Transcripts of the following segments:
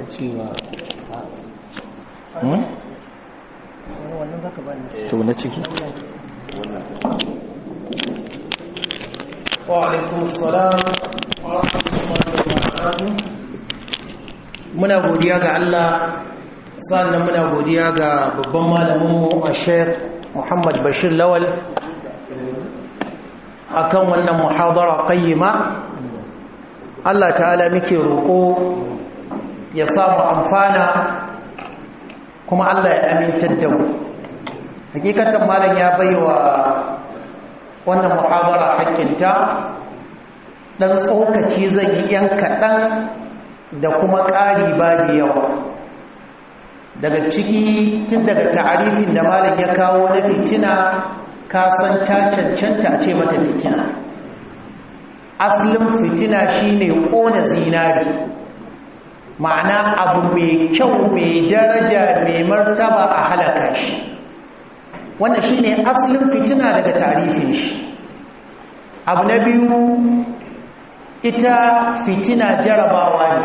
da cewa wannan zaka ba ni to na ciki wa alaikum assalam wa rahmatullahi wa barakatuh muna godiya ga Allah sannan muna godiya ga babban malaminmu a Sheikh Muhammad Bashir Lawal akan wannan muhadara qayyima Allah ta'ala muke roƙo ya samu amfana kuma Allah ya amintar da mu hakikatan malam ya baiwa wannan muhadara hakkinta dan tsokaci zan yi yan kaɗan da kuma ƙari babu yawa daga ciki tun daga ta'arifin da malam ya kawo na fitina ka san ta cancanta a ce mata fitina asalin fitina shine ƙona zinari ma'ana abu mai kyau mai daraja mai martaba a halaka shi wannan shine asalin fitina daga tarifin shi abu na biyu ita fitina jarabawa ne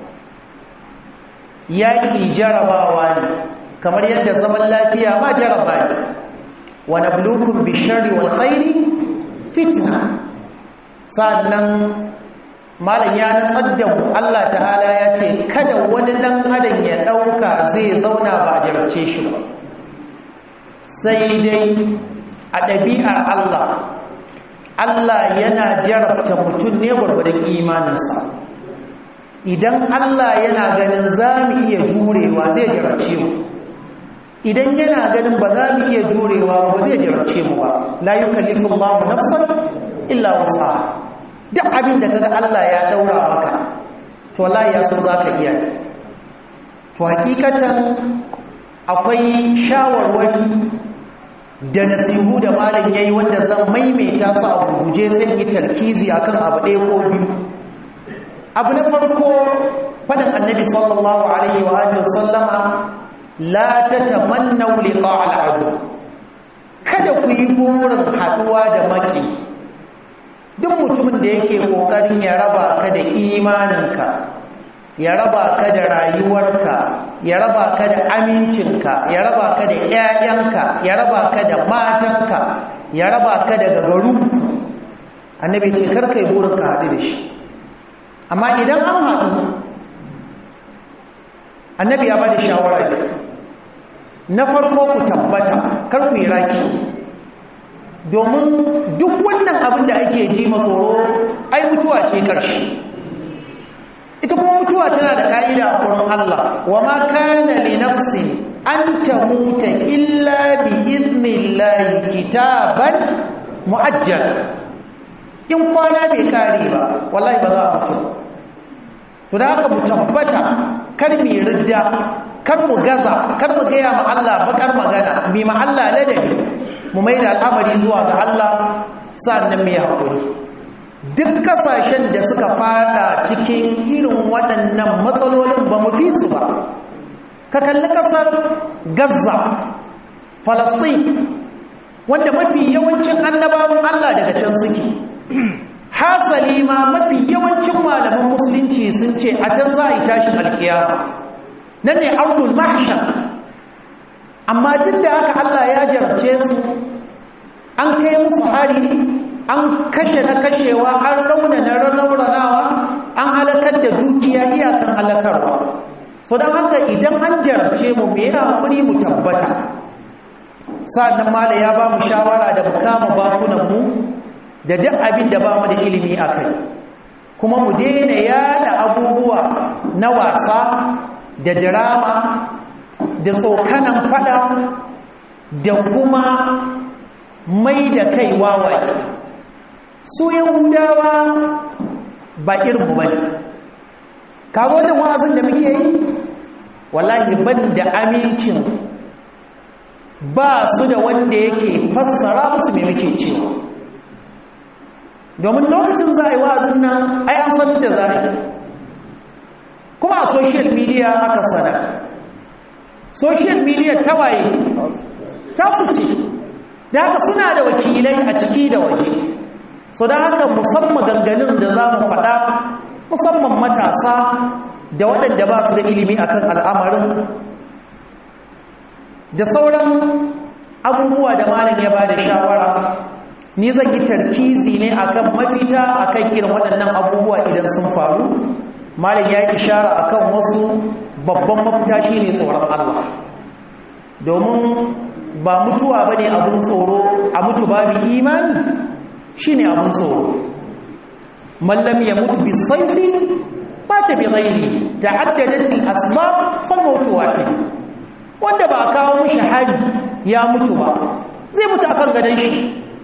yaƙi jarabawa ne kamar yadda zaman lafiya ma jaraba ne wa nablukum bisharri wal khairi fitna sannan malam ya natsar da mu Allah ta'ala ya ce kada wani dan adam ya dauka zai zauna ba jarabce shi ba sai dai a ɗabi'ar Allah Allah yana jarabta mutum ne gwargwadon imaninsa idan Allah yana ganin za mu iya jurewa zai jarabce mu idan yana ganin ba za mu iya jurewa ba zai jarabce mu ba la yukallifu Allahu nafsan illa wasa duk abin da kaga Allah ya daura maka to wallahi ya san zaka iya to hakikatan akwai shawarwari da nasihu da malam yayi wanda zan maimaita su a guje sai yi tarkizi akan abu ɗaya ko biyu abu na farko fadan annabi sallallahu alaihi wa alihi wasallama la tatamannu liqa al-adu kada ku yi burin haduwa da maki duk mutumin da yake kokarin ya raba ka da imaninka ya raba ka da rayuwarka ya raba ka da amincinka ya raba ka da ƴaƴanka ya raba ka da matanka ya raba ka da gagarunku annabi ce karka yi burin ka haɗu da shi amma idan an haɗu annabi ya bada shawara ne na farko ku tabbata kar ku yi raki domin duk wannan abin da ake ji masoro ai mutuwa ce ƙarshe ita kuma mutuwa tana da ka'ida a wurin Allah wa ma kana li nafsin an tamuta illa bi idnillahi kitaban muajjal in kwana bai kare ba wallahi ba za a mutu to da haka mu tabbata kar mu ridda kar mu gaza kar mu gaya ma Allah bakar magana mi ma Allah ladabi mu mai da al'amari zuwa ga Allah sannan mu yi hakuri duk kasashen da suka fada cikin irin waɗannan matsalolin ba mu fi su ba ka kalli ƙasar gaza falastin wanda mafi yawancin annabawan allah daga can suke hasali ma mafi yawancin malaman musulunci sun ce a can za a yi tashin alkiyama nan ne ardul mahshar amma duk da haka allah ya jarabce su an kai musu hari an kashe na kashewa an rauna na raunanawa an halakar da dukiya iyakan halakarwa so don haka idan an jarabce mu me yana hakuri mu tabbata sa'annan mala ya ba mu shawara da mu kama bakunanmu da duk abin da ba mu da ilimi a kai kuma mu daina yada abubuwa na wasa da dirama da tsokanan fada da kuma mai da kai wawaye su yahudawa ba irinmu ba ne kaga wannan wa'azin da muke yi wallahi ban da amincin ba su da wanda yake fassara musu mai muke cewa domin lokacin za a yi wa'azin nan ai an sanar da za a yi kuma a social media aka sanar social media ta waye ta su ce da haka suna da wakilai a ciki da waje so don haka musamman ganganin da za mu faɗa musamman matasa da waɗanda ba su da ilimi akan al'amarin da sauran abubuwa da malam ya ba da shawara ni zan yi tarkizi ne akan mafita akan irin waɗannan abubuwa idan sun faru malam ya yi ishara akan wasu babban mafita shine tsoron Allah domin ba mutuwa bane abun tsoro a mutu babu imani shine abun tsoro man lam yamut bisayfi mata bi ghairi ta'addadat al-asbab fa mawt wahid wanda ba kawo mishi hari ya mutu ba zai mutu akan gadon shi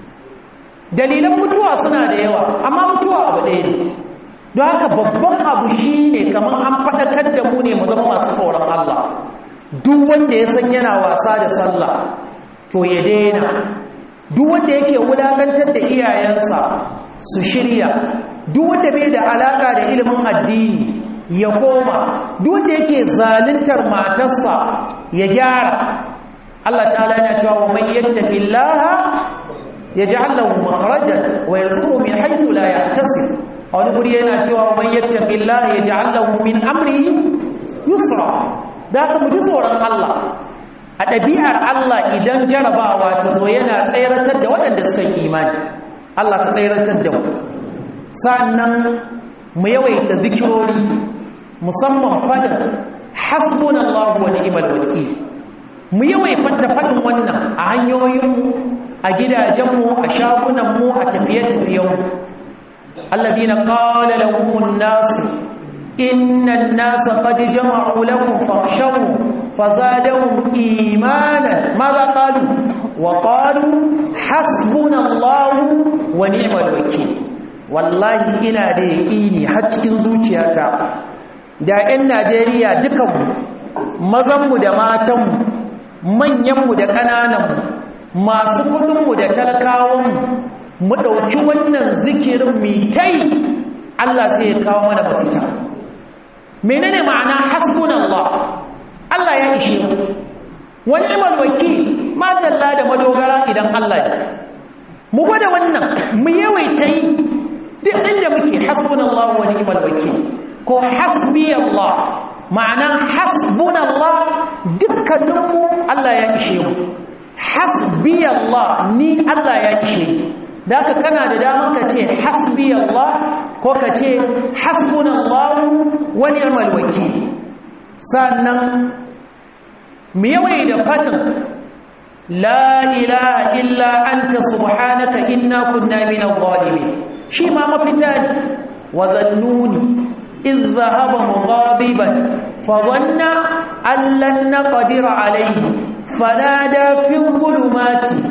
dalilan mutuwa suna da yawa amma mutuwa abu ɗaya ne don haka babban abu shi ne kamar an faɗakar da mu ne mu zama masu tsoron Allah duk wanda ya san yana wasa da sallah to ya daina duk wanda yake wulakantar da iyayensa su shirya duk wanda bai da alaka da ilimin addini ya koma duk wanda yake zaluntar matarsa ya gyara Allah ta'ala yana cewa wa man yattaqillaha yaj'al lahu makhrajan wa yarzuquhu min haythu la yahtasib a wani guri yana cewa wa man yattaqillaha yaj'al lahu min amrihi yusra da ka mu ji tsoron Allah a ɗabi'ar Allah idan jarabawa ta zo yana tsayaratar da waɗanda suka yi imani Allah ka tsayaratar da mu sannan mu yawaita zikirori musamman fadin hasbunallahu wa ni'mal wakil mu yawaita fadin wannan a hanyoyinmu a gidajenmu a shagunanmu a tafiye-tafiyenmu alladhina qala lahumun nas inna an-nasa qad jama'u lakum fakhshawhum فزادهم إيمانا ماذا قالوا وقالوا حسبنا الله ونعم الوكيل والله ina da yaƙini har cikin zuciyata da 'yan Najeriya dukanmu mazanmu da matanmu manyanmu da ƙanananmu masu kudinmu da talakawanmu mu ɗauki wannan zikirin mitai Allah sai ya kawo mana mafita menene ma'ana hasbunallah Allah ya ishe mu wani imal wakil ma dalla da madogara idan Allah ya mu gwada wannan mu yawaita yi duk inda muke hasbunallahu wa ni'mal wakil ko hasbi Allah ma'ana hasbunallah dukkaninmu Allah ya ishe mu hasbi Allah ni Allah ya ishe da haka kana da damar ka ce hasbi Allah ko ka ce hasbunallahu wa ni'mal wakil sannan mu yawai da fatan la ilaha illa anta subhanaka inna kunna minadh zalimin shi ma mafita ne wa zannuni idh dhahaba mughadiban fa dhanna an lan naqdir alayhi fanada fi dhulumati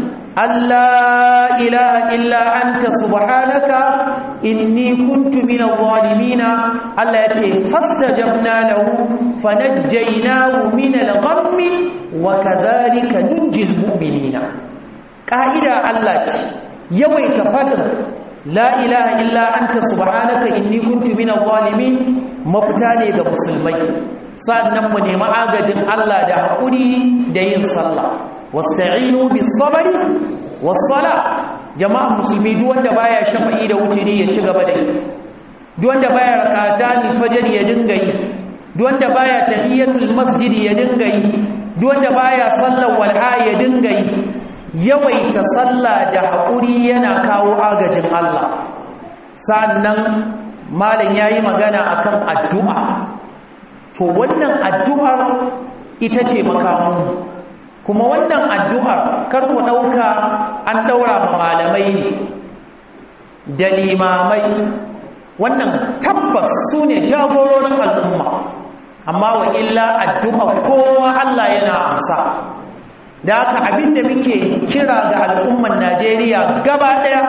alla ilaha illa anta subhanaka inni kuntu minadh zalimin Allah yace fastajabna lahu fanajjaynahu minal ghammi wa kadhalika nunjil mu'minina ka'ida Allah ce yawaita fadin la ilaha illa anta subhanaka inni kuntu minadh zalimin mafita ne ga musulmai sannan mu nemi agajin Allah da hakuri da yin sallah wasta'inu bis sabri was sala jama'a musulmi duk wanda baya shafa'i da wuturi ya ci gaba da yi duk wanda baya rakatani fajr ya dinga yi duk wanda baya tahiyatul masjid ya dinga yi duk wanda baya sallar wal'a ya dinga yi yawaita sallah da haƙuri yana kawo agajin Allah sannan malam yayi magana akan addu'a to wannan addu'ar ita ce makamu kuma wannan addu'ar kar ku dauka an daura ma malamai ne da limamai wannan tabbas su ne jagororin al'umma amma wa illa addu'a kowa Allah yana amsa da haka abinda muke kira ga al'umman Najeriya gaba ɗaya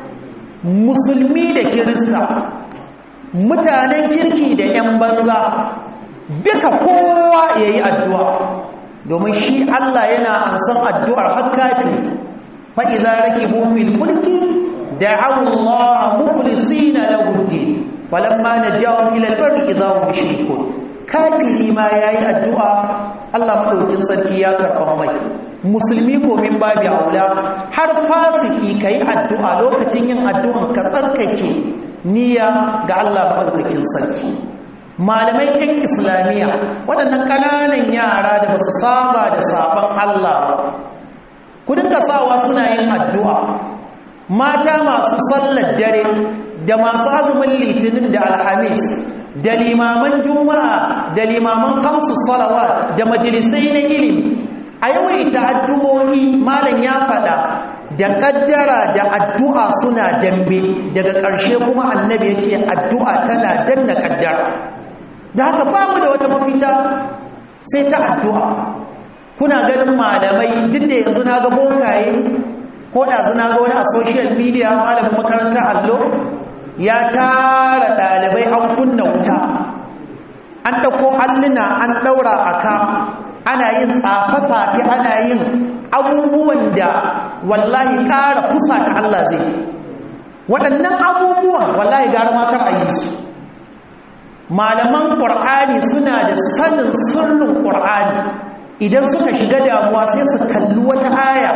musulmi da kirista mutanen kirki da 'yan banza duka kowa ya yi addu'a domin shi Allah yana ansan addu'ar hakkafi fa'iza rake bufin fulki da Allah mufulisi na laguddin falamma na jawon ilalbar izawo mashirikun kafiri ma ya yi addu'a Allah maɗaukin sarki ya karɓa mai musulmi ko min babi aula har fasiki ka yi addu'a lokacin yin addu'an ka tsarkake niyya ga Allah maɗaukakin sarki malamai 'yan islamiyya waɗannan ƙananan yara da ba su saba da sabon Allah ba ku dinga sawa suna yin addu'a mata masu sallar dare da masu azumin litinin da alhamis da limaman juma'a da limaman hamsu salawa da majalisai na ilimi a yawaita addu'o'i malam ya faɗa da ƙaddara da addu'a suna dambe daga ƙarshe kuma annabi ya ce addu'a tana danna ƙaddara da haka ba mu da wata mafita sai ta addu'a kuna ganin malamai duk da yanzu na ga bokaye ko ɗazu na ga wani a social media malamin makarantar allo ya tara ɗalibai an kunna wuta an ɗauko alluna an ɗaura a ka ana yin tsafe-tsafe ana yin abubuwan da wallahi ƙara kusa ta Allah zai waɗannan abubuwan wallahi gara makar a yi su malaman ƙur'ani suna da sanin sirrin ƙur'ani idan suka shiga damuwa sai su kalli wata aya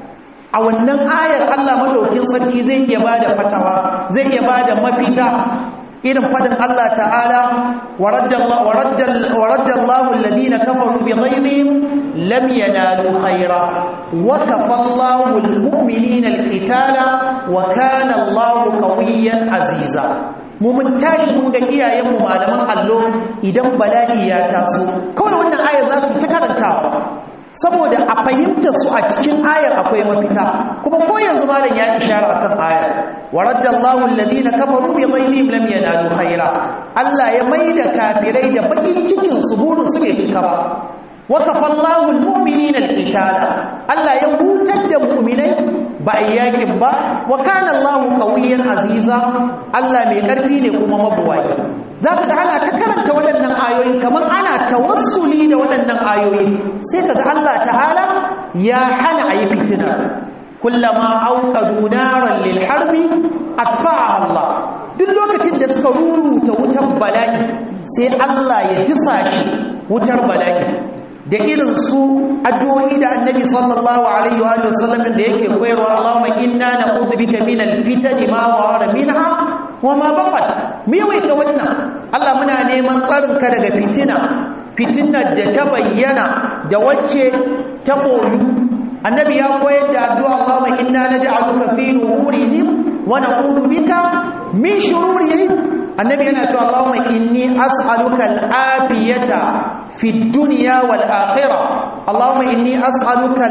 a wannan ayar Allah madaukin sarki zai iya bada fatawa zai iya bada mafita irin fadin Allah ta'ala waraddallahu waraddallahu alladhina kafaru bighayzihim lam yanalu khayra wa kafallahu almu'minina alqitala wa kana Allahu qawiyyan aziza mu mun tashi mun ga iyayenmu malaman allo idan bala'i ya taso kawai wannan ayar za su ta karantawa saboda a fahimtar su a cikin ayar akwai mafita kuma ko yanzu malam ya ishara akan ayar waraddallahu alladhina kafaru bi ghayrihim lam yanalu khaira Allah ya maida kafirai da bakin cikin su burin su bai cika ba wa kafallahu almu'minina alqitala Allah ya hutar da mu'minai ba ayyakin ba wa kana Allahu qawiyyan aziza Allah mai karfi ne kuma mabuwayi zaka ga ana ta karanta waɗannan ayoyi kamar ana tawassuli da waɗannan ayoyi sai kaga Allah ta'ala ya hana ayi fitina kullama auqadu naran lil harbi atfa'a Allah duk lokacin da suka ruruta wutar bala'i sai Allah ya tisa shi wutar bala'i da irin su addu'o'i da annabi sallallahu alaihi wa sallam da yake koyarwa Allahumma inna na'udhu bika min al-fitani ma wara minha wa ma baqat me yawaita wannan Allah muna neman tsarin ka daga fitina fitinar da ta bayyana da wacce ta boyu annabi ya koyar da addu'a Allahumma inna naj'aluka fi nuhurihim wa na'udhu bika min shururihim annabi yana cewa Allahumma inni as'aluka al-afiyata fi dunya wal akhirah Allahumma inni as'aluka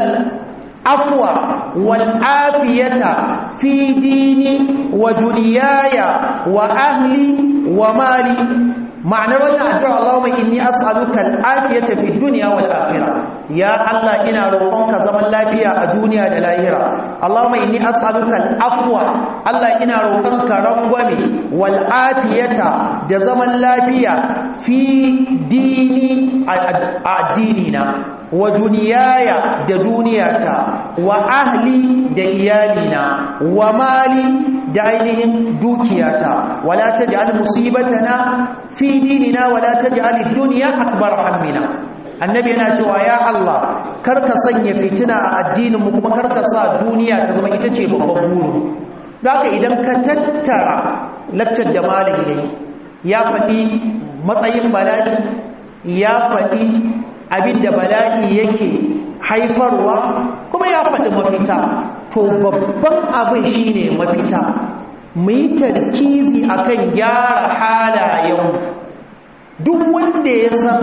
al-afwa wal afiyata fi dini wa dunyaya wa ahli wa mali ma'anar wannan addu'a Allahumma inni as'aluka al-afiyata fi dunya wal akhirah ya Allah ina roƙonka zaman lafiya a duniya da lahira Allahumma inni as'aluka al-afwa Allah ina roƙonka rangwame wal afiyata da zaman lafiya fi dini a addinina wa duniyaya da duniyata wa ahli da iyalina wa mali da ainihin dukiyata wala taj'al musibatana fi dinina wala taj'al ad-dunya akbar hammina annabi yana cewa ya Allah karka sanya fitina a addinin mu kuma karka sa duniya ta zama ita ce babban buru haka idan ka tattara laccar da malami ne ya faɗi matsayin bala'i ya faɗi abin da bala'i yake haifarwa kuma ya faɗi mafita to babban abin shine mafita mu yi tarkizi akan gyara halayen duk wanda ya san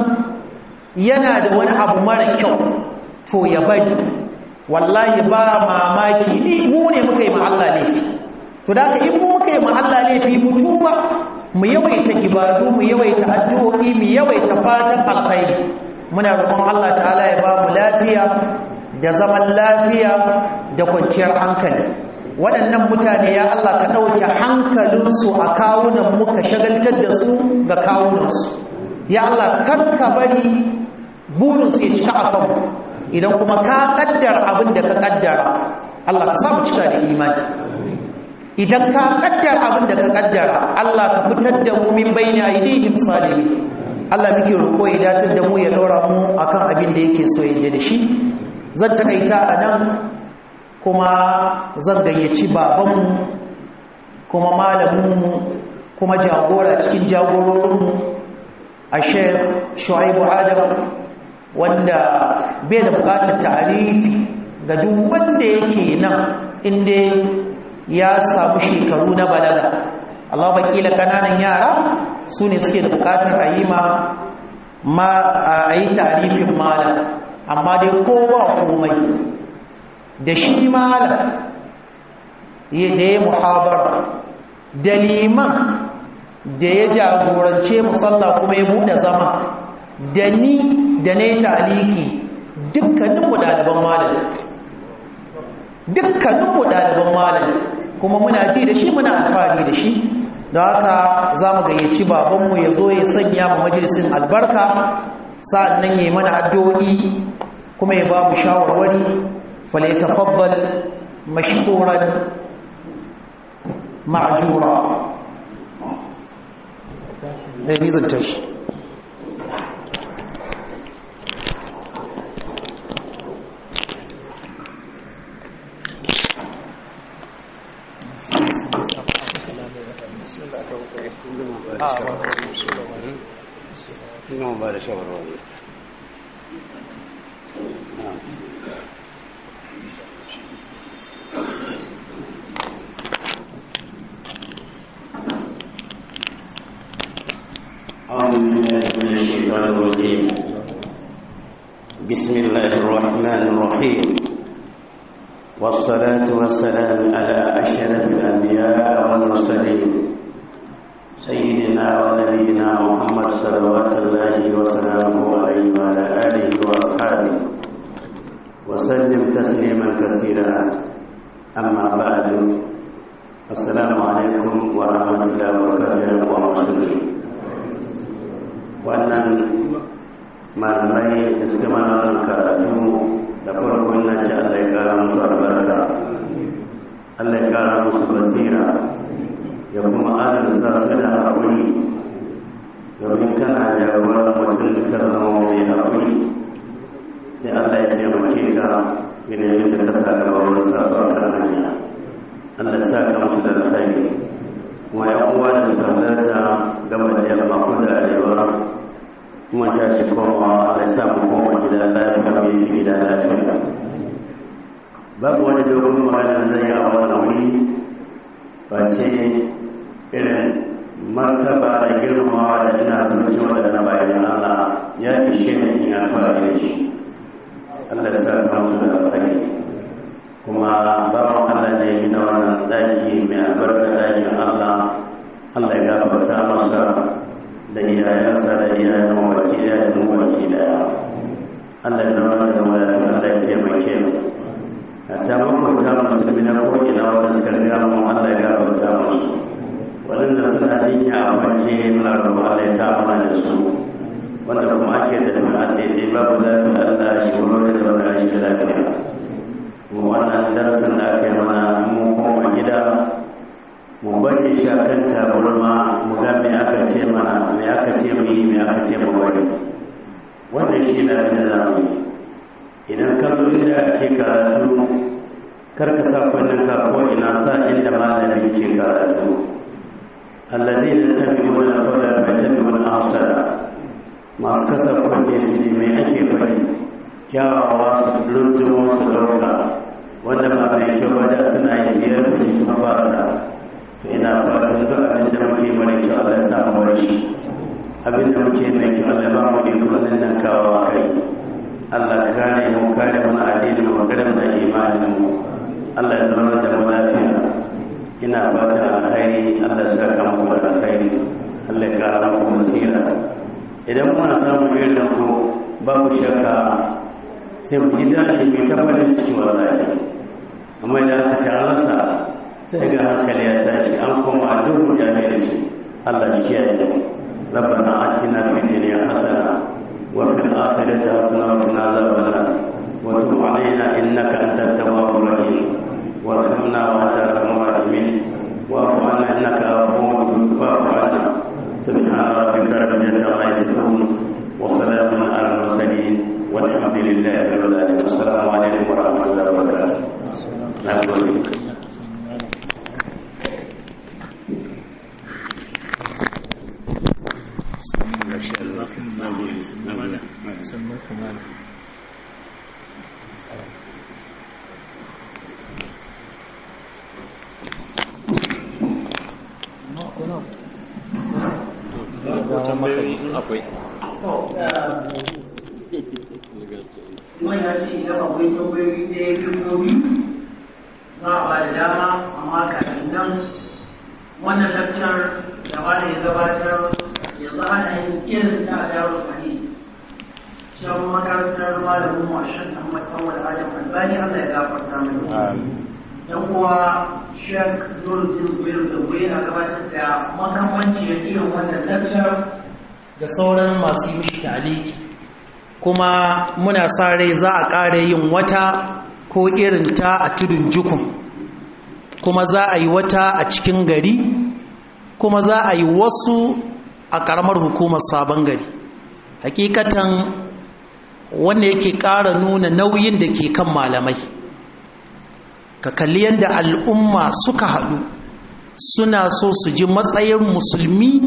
yana da wani abu mara kyau to ya bari wallahi ba mamaki ni mu ne muka yi Allah laifi to da ka in mu muka yi Allah laifi mu tuba mu yawaita ibadu mu yawaita addu'o'i mu yawaita fatan alkhairi muna roƙon Allah ta'ala ya ba mu lafiya da zaman lafiya da kwanciyar hankali waɗannan mutane ya Allah ka ɗauke hankalinsu a kawunan muka shagaltar da su ga kawunansu ya Allah karka bari burinsu ya cika a kanmu idan kuma ka ƙaddara abin da ka ƙaddara Allah ka samu cika da imani idan ka ƙaddara abin da ka ƙaddara Allah ka fitar da mu min bayni aidihim salimi Allah muke roƙo ya datar da mu ya ɗora mu akan abin da yake so ya da shi zan takaita a nan kuma zan gayyaci babanmu kuma malaminmu kuma jagora cikin jagororinmu a sheikh shu'aibu adam wanda bai da bukatar tarihi ga duk wanda yake nan inda ya samu shekaru na balaga Allah bakila kananan yara su ne suke da bukatar a yi ma a yi tarifin malam amma dai ko ba komai da shi malam da ya muhabar da liman da ya jagorance musalla kuma ya buɗe zama da ni da na yi taliki dukkaninmu ɗaliban malam dukkaninmu ɗaliban malam kuma muna ji da shi muna alfahari da shi da haka za mu gayyaci babanmu ya zo ya sanya ma majalisin albarka sa'an nan ya yi mana addu'o'i kuma ya ba mu shawarwari fale tafabbal mashkuran ma'ajura ɗaya nizan tashi ina ba da shawarwari أعوذ بالله من الشيطان الرجيم بسم الله الرحمن الرحيم والصلاة والسلام على أشرف الأنبياء والمرسلين سيدنا ونبينا محمد صلوات الله وسلامه عليه وعلى آله وأصحابه وسلم تسليما كثيرا أما بعد السلام عليكم ورحمة الله وبركاته ومسلمين wannan malamai da suka mana wannan karatu da farko ina ce Allah ya kara musu albarka Allah ya kara musu basira ya kuma adalta su da haƙuri domin kana jagorar mutum da ka zama mai haƙuri sai Allah ya taimake ka yanayin da ka sa gaba wurin sa su a kan hanya Allah sa ka musu da alkhairi kuma ya uwa da suka halarta gaba da yamma ko da arewa kuma ta ci komawa Allah ya sa mu koma gida lafiya mai su gida lafiya babu wani dogon magana zai yi a wannan wuri ba ce irin martaba da girmamawa da ina zuci waɗanda bayan Allah ya ishe ni in alfahari da shi Allah ya sa ka musu da alfahari kuma bawan Allah ne yi na wannan ɗaki mai albarka ɗakin Allah Allah ya gafarta masa da iyayensa da iyayen mawaki ɗaya da mawaki ɗaya Allah ya zama da wani Allah ya taimake mu hatta makwabta musulmi na ko'ina wanda suka riga mu Allah ya gafarta musu waɗanda suna jinya a kwance muna roƙon Allah ya ta mana da su wanda kuma ake tafi a tsaye babu lafiya Allah shi wuri da wani shi lafiya mu wannan darasin da aka yi mana mu koma gida mu bari shi akan tabarma mu ga me aka ce mana me aka ce mu yi me aka ce mu bari wannan shi na da zamu yi idan ka zo inda ake karatu kar ka sa kunnen ka ko ina sa inda malami ke karatu الذين يتبعون القول فيتبعون احسنه masu kasa kunne su ne mai ake fari kyawawa su luntumo su ɗauka wanda ba mai kyau ba da suna yi biyar da shi kuma ba sa to ina fatan duk abin da muke mara kyau Allah ya sa mu bar shi abin da muke mai kyau Allah ba mu iko nan nan kawo kai Allah ka kare mu kare mana addinin mu kare mu imanin mu Allah ya zama da mu lafiya ina fata alkhairi Allah ya saka muku da alkhairi Allah ya kara muku basira idan muna samun irin ku babu shakka sai mu ji daɗi mai tabbatar ciki wallahi amma idan aka ta rasa sai ga hankali ya tashi an koma duk ya mai da shi Allah shi kiyaye mu ربنا آتنا في الدنيا حسنة وفي الآخرة حسنة وقنا عذاب النار وتب علينا إنك أنت التواب الرحيم وارحمنا وأنت أرحم الراحمين واعف عنا انك عفو واعف عنا سبحان ربك رب العزه عما يصفون وسلام على المرسلين والحمد لله رب العالمين والسلام عليكم ورحمه الله وبركاته نعم sannan kamala akwai Kuma ya ce idan akwai tambayoyi da ya fi za a ba da dama amma kafin nan wannan lakcar da ba da ya gabatar yanzu ana yin irin ta a darul hadis shan makarantar malamin mu a shan Ahmad Awal Adam Albani Allah ya gafarta mai yan uwa Sheikh Nuruddin Zubair da Zubair a gabatar da makamancin irin wannan lakcar da sauran masu yi mishi taliki kuma muna sa rai za a ƙara yin wata ko irin ta a tudun jukun kuma za a yi wata a cikin gari kuma za a yi wasu a ƙaramar hukumar sabon gari hakikatan wanda yake ƙara nuna nauyin da ke kan malamai ka kalli yadda al'umma suka haɗu suna so su ji matsayin musulmi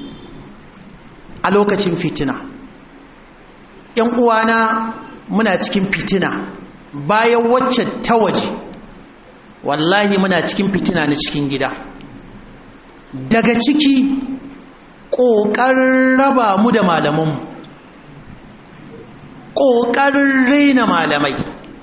a lokacin fitina ‘yan uwana muna cikin fitina bayan wacce ta waje wallahi muna cikin fitina na cikin gida daga ciki ƙoƙarin raba mu da malamanmu ƙoƙarin raina malamai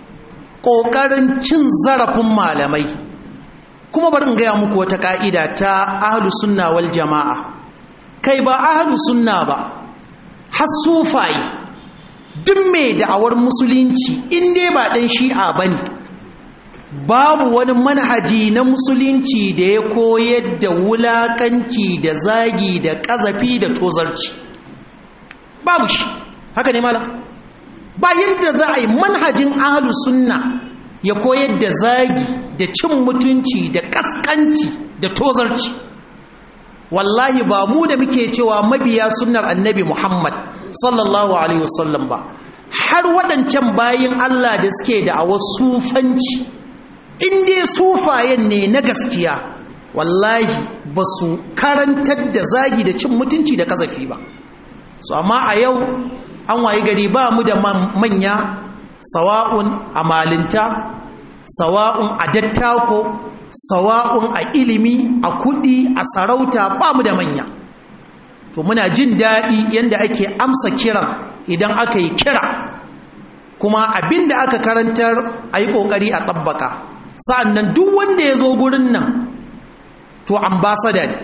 ƙoƙarin cin zarafin malamai kuma bari in gaya muku wata ƙa'ida ta ahlus sunna wal jama'a kai ba ahlus sunna ba har sufaye duk mai da'awar musulunci in dai ba ɗan shi'a ba ne babu wani manhaji na musulunci da ya koyar da wulakanci da zagi da ƙazafi da tozarci babu shi haka ne malam ba yadda za a yi manhajin ahalu sunna ya koyar da zagi da cin mutunci da ƙasƙanci da tozarci wallahi ba mu da muke cewa mabiya sunnar annabi muhammad sallallahu alaihi wasallam ba har waɗancan bayin Allah da suke da awa sufanci in dai sufayen ne na gaskiya wallahi ba su karantar da zagi da cin mutunci da kazafi ba so amma a yau an wayi gari ba mu da manya sawa'un a malinta sawa'un a dattako sawa'un a ilimi a kudi a sarauta ba mu da manya to muna jin daɗi yadda ake amsa kiran idan aka yi kira kuma abinda aka karantar a yi ƙoƙari a ɗabbaka sa'an nan duk wanda ya zo gurin nan to ambasada ne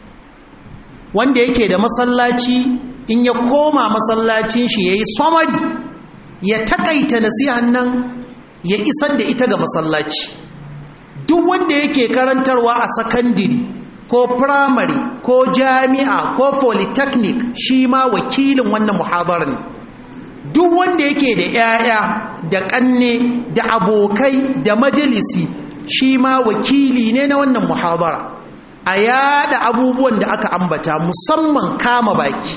wanda yake da masallaci in ya koma masallacin shi ya yi somari ya takaita nasihan nan ya isar da ita ga masallaci duk wanda yake karantarwa a sakandiri ko firamare ko jami'a ko polytechnic shi ma wakilin wannan muhadarar ne duk wanda yake da 'ya'ya da ƙanne da abokai da majalisi shi ma wakili ne na wannan muhadara a yada abubuwan da aka ambata musamman kama baki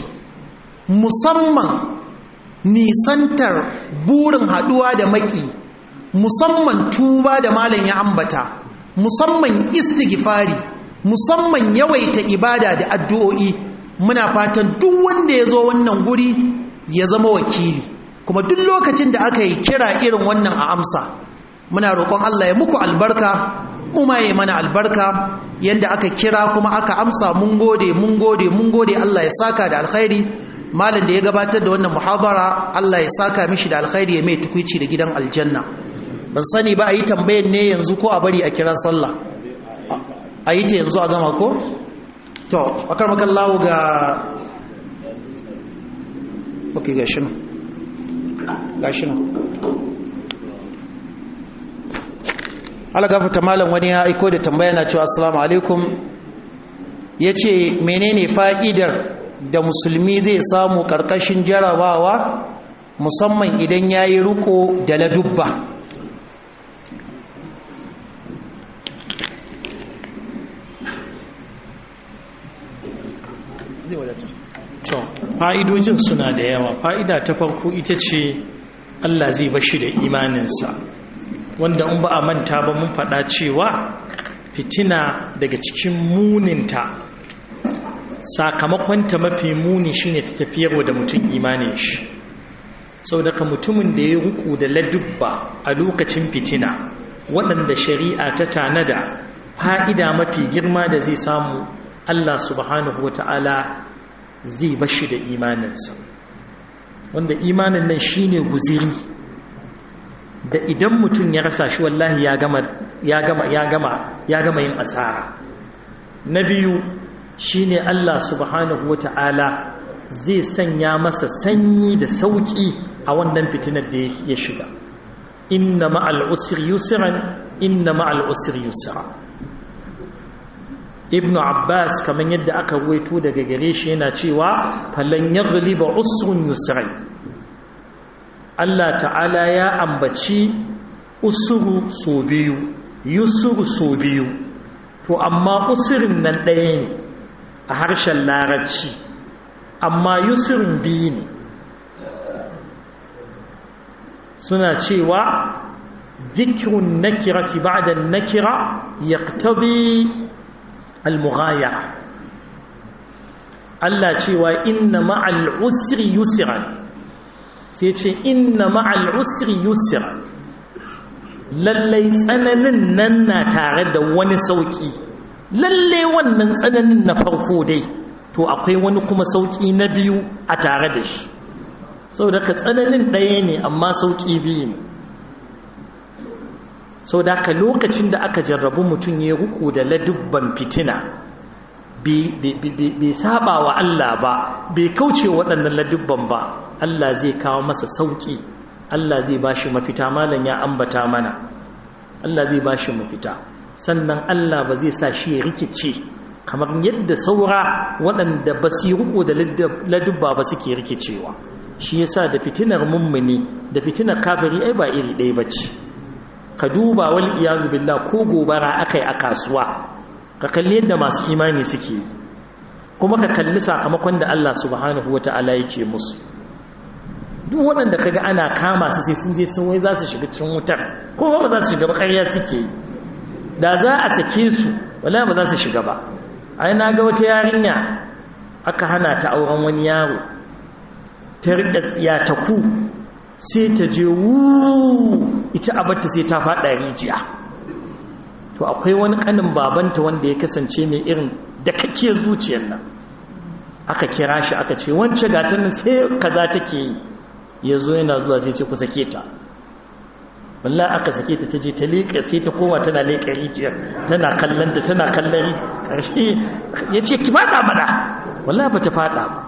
musamman nisantar burin haduwa da maki musamman tuba da malam ya ambata musamman istighfari musamman yawaita ibada da addu'o'i muna fatan duk wanda ya zo wannan guri ya zama wakili kuma duk lokacin da aka yi kira irin wannan a amsa muna roƙon Allah ya muku albarka mu ma yi mana albarka yanda aka kira kuma aka amsa mun gode mun gode mun gode Allah ya saka da alkhairi malam da ya gabatar da wannan muhabara Allah ya saka mishi da alkhairi ya mai tukuici da gidan aljanna ban sani ba a yi tambayan ne yanzu ko a bari a kira sallah a yi ta yanzu a gama ko to akar makallahu ga ok ga shi nan ga shi nan algafata malam wani ya aiko da tambaya na cewa assalamu alaikum ya ce menene fa'idar da musulmi zai samu ƙarƙashin jarabawa musamman idan ya yi riko da ladubba fa'idojin suna da yawa fa'ida ta farko ita ce Allah zai bashi da imaninsa wanda in ba a manta ba mun faɗa cewa fitina daga cikin muninta sakamakonta mafi muni shine ta tafiyarwa da mutum imanin shi sau daga mutumin da ya ruku da ladubba a lokacin fitina waɗanda shari'a ta tanada fa'ida mafi girma da zai samu Allah subhanahu wa ta'ala zai bashi da imaninsa wanda imanin nan shine guziri da idan mutum ya rasa shi wallahi ya gama ya gama ya gama ya gama yin asara na biyu shine Allah subhanahu wata'ala zai sanya masa sanyi da sauki a wannan fitinar da ya shiga inna ma'al usri yusran inna ma'al usri yusra ibn abbas kamar yadda aka ruwaito daga gare shi yana cewa falan yaghliba usrun yusrai Allah ta'ala ya ambaci usuru so biyu yusuru so biyu to amma usurin nan ɗaya ne a harshen larabci amma yusurin biyu ne suna cewa zikirun nakirati ba'da nakira yaqtadi al-mughayara Allah cewa inna ma'al usri yusran sai ce inna ma'al usri yusra lallai tsananin nan na tare da wani sauki lallai wannan tsananin na farko dai to akwai wani kuma sauki na biyu a tare da shi saboda ka tsananin ɗaya ne amma sauki biyu ne saboda ka lokacin da aka jarrabu mutum ya ruku da ladubban fitina bai saba wa Allah ba bai kauce waɗannan ladubban ba Allah zai kawo masa sauƙi Allah zai ba shi mafita malam ya ambata mana Allah zai ba shi mafita sannan Allah ba zai sa shi ya rikice kamar yadda saura waɗanda ba su riko da ladubba ba suke rikicewa shi yasa da fitinar mummuni da fitinar kafiri ai ba iri ɗaya ba ce ka duba wal iyazu billah ko gobara akai a kasuwa ka kalli yadda masu imani suke kuma ka kalli sakamakon da Allah subhanahu wata'ala yake musu duk waɗanda kaga ana kama su sai sun je sun wai za su shiga cikin wutar ko ba za su shiga ba ƙarya suke yi da za a sake su wala ba za su shiga ba ai na ga wata yarinya aka hana ta auren wani yaro ta riƙa tsiya ta ku sai ta je wu ita abarta sai ta faɗa rijiya to akwai wani kanin babanta wanda ya kasance mai irin da kake zuciyar nan aka kira shi aka ce wance gatan nan sai kaza take yi ya zo yana zuwa sai ce ku sake ta wallahi aka sake ta ta je ta leƙa sai ta koma tana leƙa rijiyar tana kallon ta tana kallon ƙarshe ya ce ki faɗa mana wallahi ba ta faɗa ba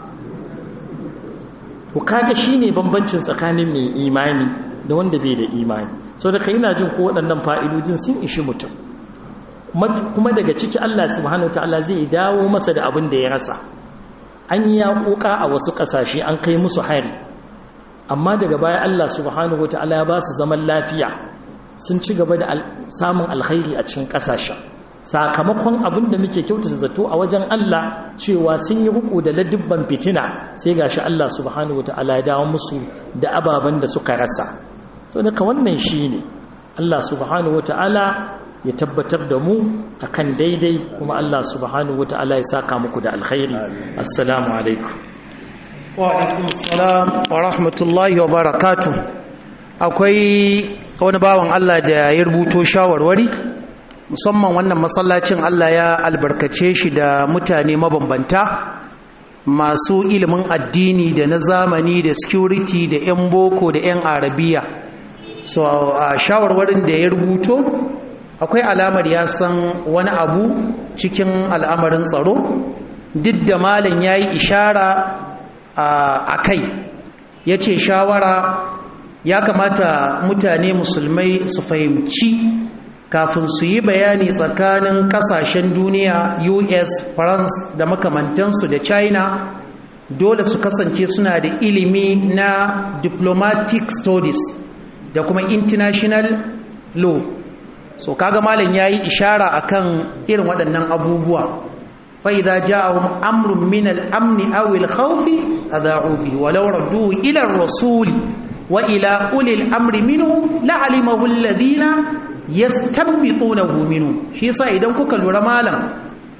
to kaga shine bambancin tsakanin mai imani da wanda bai da imani sau da ka yi jin ko waɗannan fa'idojin sun ishi mutum kuma daga ciki Allah subhanahu wa ta'ala zai dawo masa da abin da ya rasa an yi yaƙoƙa a wasu ƙasashe an kai musu hari amma daga baya Allah subhanahu wa ta'ala ya ba su zaman lafiya sun ci gaba da samun alkhairi a cikin ƙasashen sakamakon abin da muke kyautata zato a wajen Allah cewa sun yi ruku da ladubban fitina sai gashi Allah subhanahu wa ta'ala ya dawo musu da ababen da suka rasa sau daga wannan shi ne Allah subhanahu wa ta'ala ya tabbatar da mu akan daidai kuma Allah subhanahu wa ta'ala ya saka muku da alkhairi assalamu alaikum wa alaikum assalam wa rahmatullahi wa barakatuh akwai wani bawan Allah da ya rubuto shawarwari musamman wannan masallacin Allah ya albarkace shi da mutane mabambanta masu ilimin addini da na zamani da security da 'yan boko da 'yan arabiya so a shawarwarin da ya rubuto akwai alamar ya san wani abu cikin al'amarin tsaro duk da malin ya yi ishara a kai ya ce shawara ya kamata mutane musulmai su fahimci kafin su yi bayani tsakanin kasashen duniya us france da makamantansu da china dole su kasance suna da ilimi na diplomatic studies da kuma international law so kaga malam yayi ishara akan irin waɗannan abubuwa fa idza ja'ahum amrun min al-amn aw al-khawf adha'u bi walau radduhu ila ar-rasul wa ila uli al-amri minhum la'alimahu alladhina yastanbitunahu minhum shi yasa idan kuka lura malam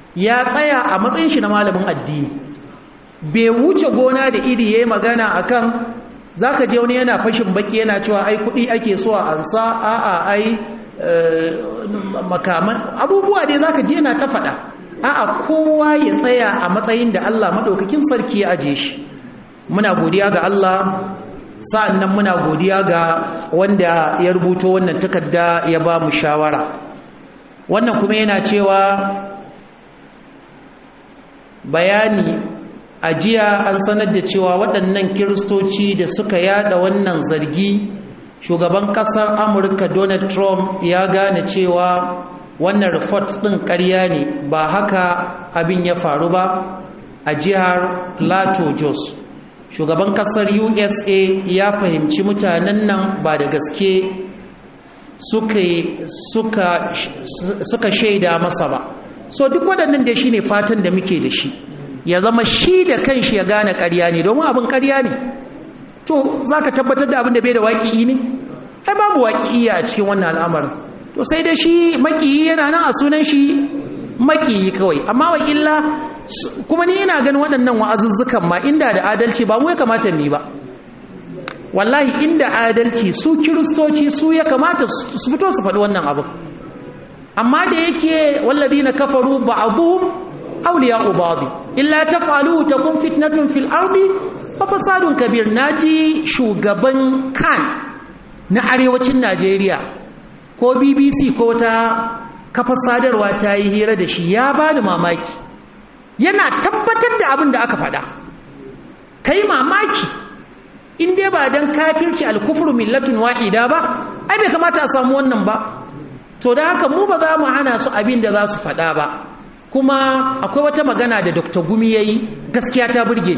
ya tsaya a matsayin shi na malamin addini bai wuce gona da iri yayi magana akan zaka je wani yana fashin baki yana cewa ai kudi ake so a ansa a'a ai makaman abubuwa dai zaka je yana ta faɗa a'a kowa ya tsaya a matsayin da Allah madaukakin sarki ya aje shi muna godiya ga Allah sa'an nan muna godiya ga wanda ya rubuto wannan takarda ya ba mu shawara wannan kuma yana cewa bayani a jiya an sanar da cewa waɗannan kiristoci da suka yada wannan zargi shugaban ƙasar amurka donald trump ya gane cewa wannan report ɗin ƙarya ne ba haka abin ya faru ba a jihar plateau jos shugaban kasar usa ya fahimci mutanen nan ba da gaske suka shaida masa ba so duk waɗannan da shi ne fatan da muke da shi ya zama shi da kanshi ya gane ƙarya ne domin abin ƙarya ne to za ka tabbatar da abin da bai da waƙi'i ne ai babu waƙi'i a cikin wannan al'amarin to sai dai shi maƙiyi yana nan a sunan shi maƙiyi kawai amma wa illa kuma ni ina ganin waɗannan wa'azuzzukan ma inda da adalci ba mu ya kamata ni ba wallahi inda adalci su kiristoci su ya kamata su fito su faɗi wannan abin amma da yake walladina kafaru ba'dhum awliya'u ba'd illa taf'aluhu takun fitnatun fil ardi wa fasadun kabir naji shugaban kan na arewacin Najeriya ko BBC ko ta kafa sadarwa ta yi hira da shi ya bani mamaki yana tabbatar da abin da aka faɗa kai mamaki in dai ba dan kafirci alkufru millatun wahida ba ai bai kamata a samu wannan ba to da haka mu ba za mu hana su abin da za su faɗa ba kuma akwai wata magana da dr gumi ya yi gaskiya ta burge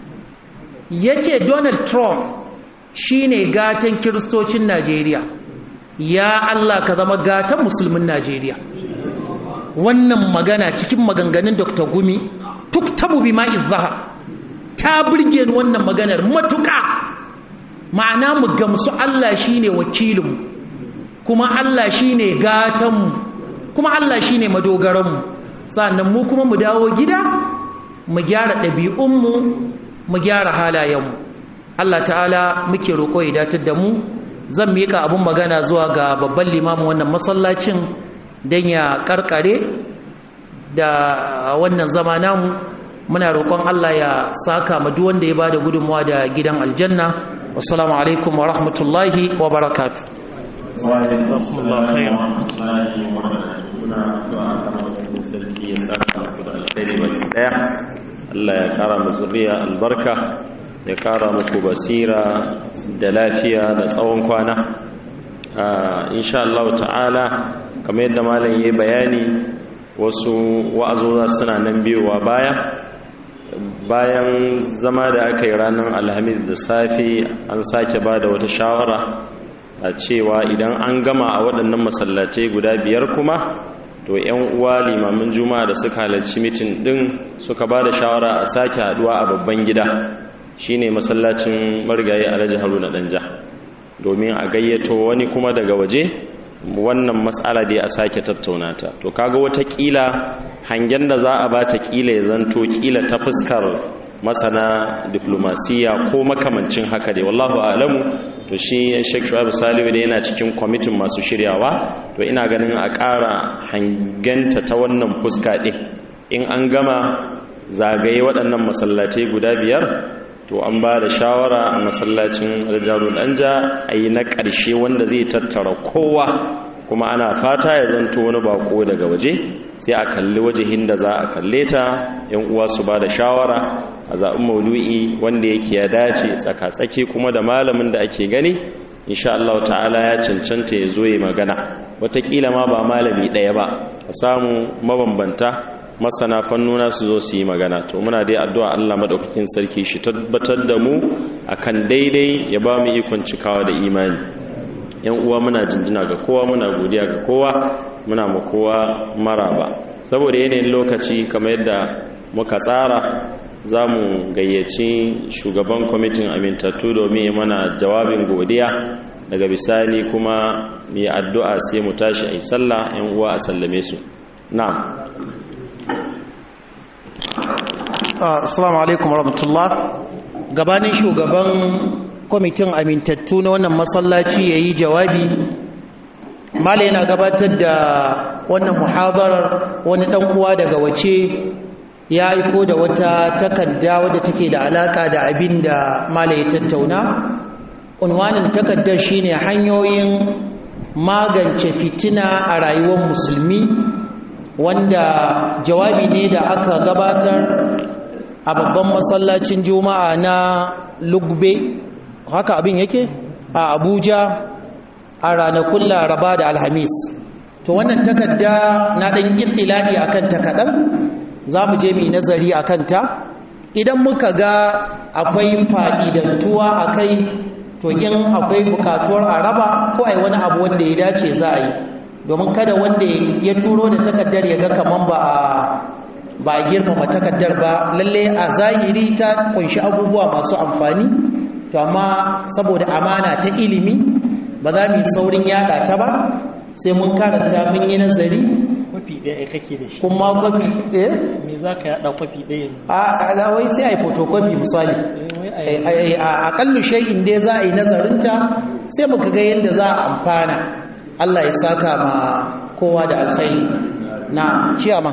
ya ce donald trump shine gatan kiristocin najeriya ya allah ka zama gatan musulmin najeriya wannan magana cikin maganganun dr gumi tuktabu bi ma'i zahar ta burge ni wannan maganar matuƙa ma'ana mu gamsu Allah shine wakilinmu kuma Allah shine gatanmu kuma Allah shine madogaranmu sannan mu kuma mu dawo gida mu gyara ɗabi'unmu mu gyara halayenmu Allah ta'ala muke roƙo ya datar da mu zan miƙa abun magana zuwa ga babban limamin wannan masallacin don ya karkare da wannan zama namu muna roƙon Allah ya saka ma duk wanda ya bada gudunmawa da gidan aljanna wassalamu alaikum wa rahmatullahi wa barakatuh wa alaikum sarki ya saka muku da alkhairi baki daya Allah ya kara mu zuriya albarka ya kara muku basira da lafiya da tsawon kwana insha Allah ta'ala kamar yadda malam yayi bayani wasu wa'azoza suna nan biyowa baya bayan zama da aka yi ranar alhamis da safe an sake ba da wata shawara a cewa idan an gama a waɗannan masallatai guda biyar kuma to 'yan uwa limamin juma'a da suka halarci mitin ɗin suka ba da shawara a sake haɗuwa a babban gida shine masallacin marigayi alhaji haruna ɗanja domin a gayyato wani kuma daga waje wannan matsala dai a sake tattauna ta to kaga watakila hangen da za a bata kila ya zanto kila ta fuskar masana diplomasiya ko makamancin haka dai wallahu a'lamu to shi Sheikh Shu'aib Salihu da yana cikin kwamitin masu shiryawa to ina ganin a ƙara hangenta ta wannan fuska ɗin in an gama zagaye waɗannan masallatai guda biyar to an ba da shawara a masallacin aljarul anja a yi na ƙarshe wanda zai tattara kowa kuma ana fata ya zanto wani bako daga waje sai a kalli wajihin da za a kalle ta yan uwa su ba da shawara a zaɓin maulu'i wanda yake ya dace tsaka-tsaki kuma da malamin da ake gani insha Allah ta'ala ya cancanta ya zo ya magana wataƙila ma ba malami ɗaya ba a samu mabambanta masana fannuna su zo su yi magana to muna dai addu'a Allah madaukakin sarki shi tabbatar da mu akan daidai ya ba mu ikon cikawa da imani yan uwa muna jinjina ga kowa muna godiya ga kowa muna ma kowa maraba saboda yanayin lokaci kamar yadda muka tsara za mu gayyaci shugaban kwamitin amintattu domin ya mana jawabin godiya daga bisani kuma mai addu'a sai mu tashi a yi sallah yan uwa a sallame su na'am Assalamu alaikum warahmatullah gabanin shugaban kwamitin amintattu na wannan masallaci ya yi jawabi mala yana gabatar da wannan muhabarar wani dan uwa daga wace ya aiko da wata takarda wadda take da alaka da abin da mala ya tattauna unwanin takardar shine hanyoyin magance fitina a rayuwar musulmi wanda jawabi ne da aka gabatar a babban masallacin juma'a na lugbe haka abin yake a abuja a ranakun laraba da alhamis to wannan takarda na ɗan ƙirƙila'i a kan takaɗan za mu je mai nazari a kanta idan muka ga akwai fa'idantuwa a kai to in akwai bukatuwar a raba ko a yi wani abu wanda ya dace za a yi domin kada wanda ya turo da takardar ya ga kaman ba a ba a girmama takardar ba lalle a zahiri ta kunshi abubuwa masu amfani to amma saboda amana ta ilimi ba za mu yi saurin yada ta ba sai mun karanta mun yi nazari kwafi ɗaya kake da shi kuma kwafi eh me za ka yada kwafi ɗaya yanzu a wai sai a yi photocopy misali a aƙallu shay'in dai za a yi nazarinta sai muka ga yadda za a amfana Allah ya saka ma kowa da alkhairi na ciyama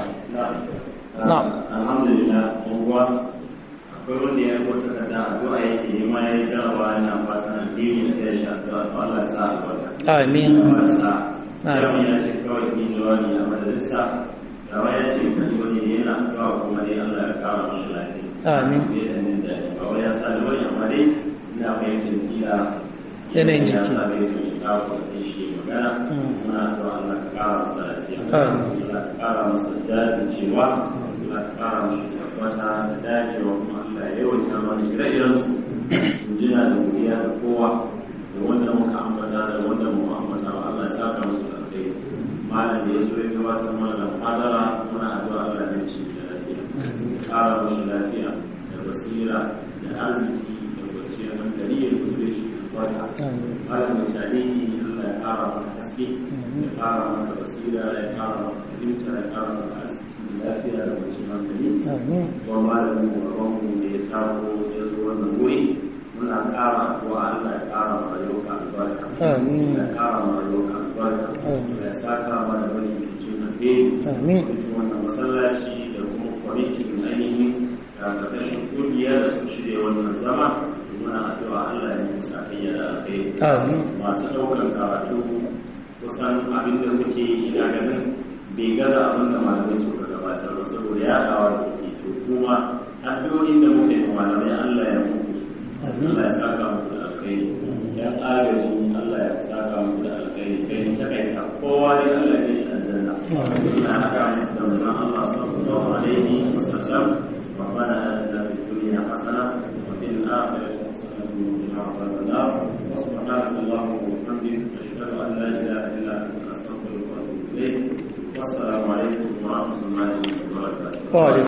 na alhamdulillah uwa akwai wanda ya rubuta kada addu'a yake yi ma ya jarawa yana fatan addini da ya shi addu'a to Allah ya sa albarka amin Allah ya sa Amin. yau ya ce kawai ni jawabi a majalisa yawa ya ce kani wani ne yana addu'a kuma dai Allah ya kara mashi lafiya Amin. bai da jin daɗi ba wai ya sa ni wani amma dai ina fahimtar kila Yanayin ya jiki. sa bai so ya kawo da shi magana Mm. muna addu'a Allah ka kara masa lafiya Amin. Allah ka kara masa jajircewa Allah ka kara masa tabbata da dagewa kuma Allah ya yawaita mana ire-irensu jina da godiya da kowa da wanda muka ambata da wanda mu ambata ba Allah ya saka musu da kai malam da ya zo ya gabatar mana da fadara muna addu'a Allah ya ci da lafiya ya kara musu lafiya da basira da arziki da kwanciyar hankali ya kure shi da farka malam da tarihi Allah ya kara maka haske ya kara maka basira ya kara maka fahimta ya kara maka arziki da lafiya da kwanciyar hankali amin kuma malamin mu da ya tako ya zo wannan wuri muna ƙara wa Allah ya ƙara ma rayuwa albarka Amin. ya ƙara ma rayuwa albarka Amin. ya saka mana wani kicin na fe Amin. kwamitin wannan masallaci da kuma kwamitin ainihin da ƙarƙashin ƙungiya da suka shirya wannan zama muna addu'a Allah ya musa kayya da alkhairi amin masu ɗaukar karatu kusan abin da muke yi ina ganin bai gaza abin da malamai suka gabatar ba saboda ya kawo da ke to kuma addu'o'in da muke da malamai Allah ya muku su Allah ya saka muku da alkhairi ya agaji Allah ya saka muku da alkhairi kai mu takaita kowa ne Allah ya yi aljanna ina haka da manzon Allah sallallahu alaihi wasallam ربنا آتنا في الدنيا حسنة وفي الآخرة حسنة وقنا عذاب النار وسبحانك اللهم وبحمدك أشهد أن لا إله إلا أنت أستغفرك وأتوب إليك والسلام عليكم ورحمة الله وبركاته wa alaikum